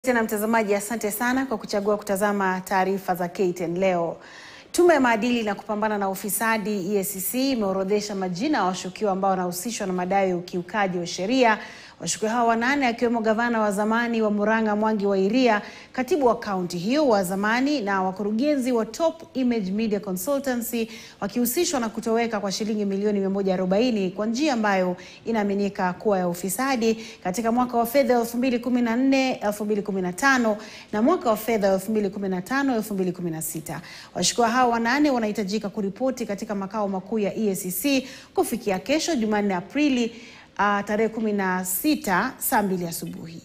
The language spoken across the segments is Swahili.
Tena mtazamaji, asante sana kwa kuchagua kutazama taarifa za KTN leo. Tume ya maadili na kupambana na ufisadi EACC imeorodhesha majina ya washukiwa ambao wanahusishwa na madai ya ukiukaji wa sheria. Washukiwa hao wanane akiwemo gavana wa zamani wa Murang'a Mwangi wa Iria, katibu wa kaunti hiyo wa zamani na wakurugenzi wa Top Image Media Consultancy wakihusishwa na kutoweka kwa shilingi milioni 140 kwa njia ambayo inaaminika kuwa ya ufisadi katika mwaka wa fedha 2014 2015 na mwaka wa fedha 2015 2016. Washukiwa hao wanane wanahitajika kuripoti katika makao makuu ya EACC kufikia kesho Jumanne Aprili uh, tarehe 16 saa mbili asubuhi.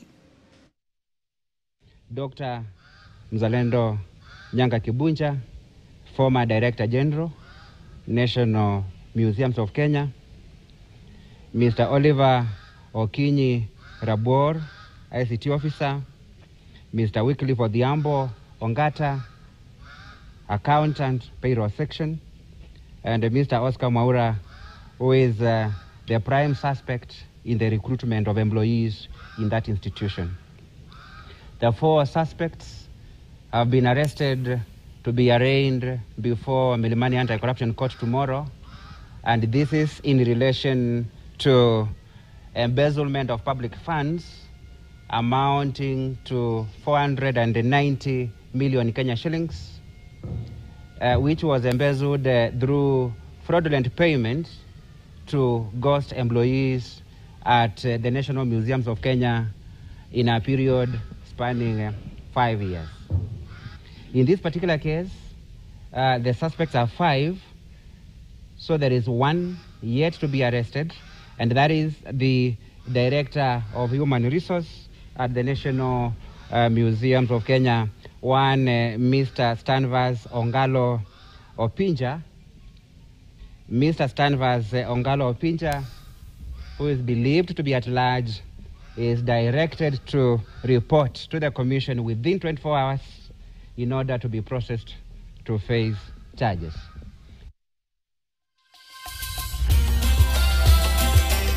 Dr. Mzalendo Nyanga Kibunja, former Director General, National Museums of Kenya, Mr. Oliver Okinyi Rabor, ICT Officer, Mr. Wycliffe Odhiambo Ongata, Accountant, Payroll Section, and Mr. Oscar Maura, who is uh, the prime suspect in the recruitment of employees in that institution. The four suspects have been arrested to be arraigned before Milimani Anti-Corruption Court tomorrow, and this is in relation to embezzlement of public funds amounting to 490 million Kenya shillings, uh, which was embezzled uh, through fraudulent payments to ghost employees at uh, the National Museums of Kenya in a period spanning uh, five years. In this particular case, uh, the suspects are five, so there is one yet to be arrested, and that is the Director of Human Resource at the National uh, Museums of Kenya, one uh, Mr. Stanvas Ongalo Opinja. Mr. Stanvas uh, Ongalo Opinja, who is believed to be at large, is directed to report to the Commission within 24 hours in order to be processed to face charges.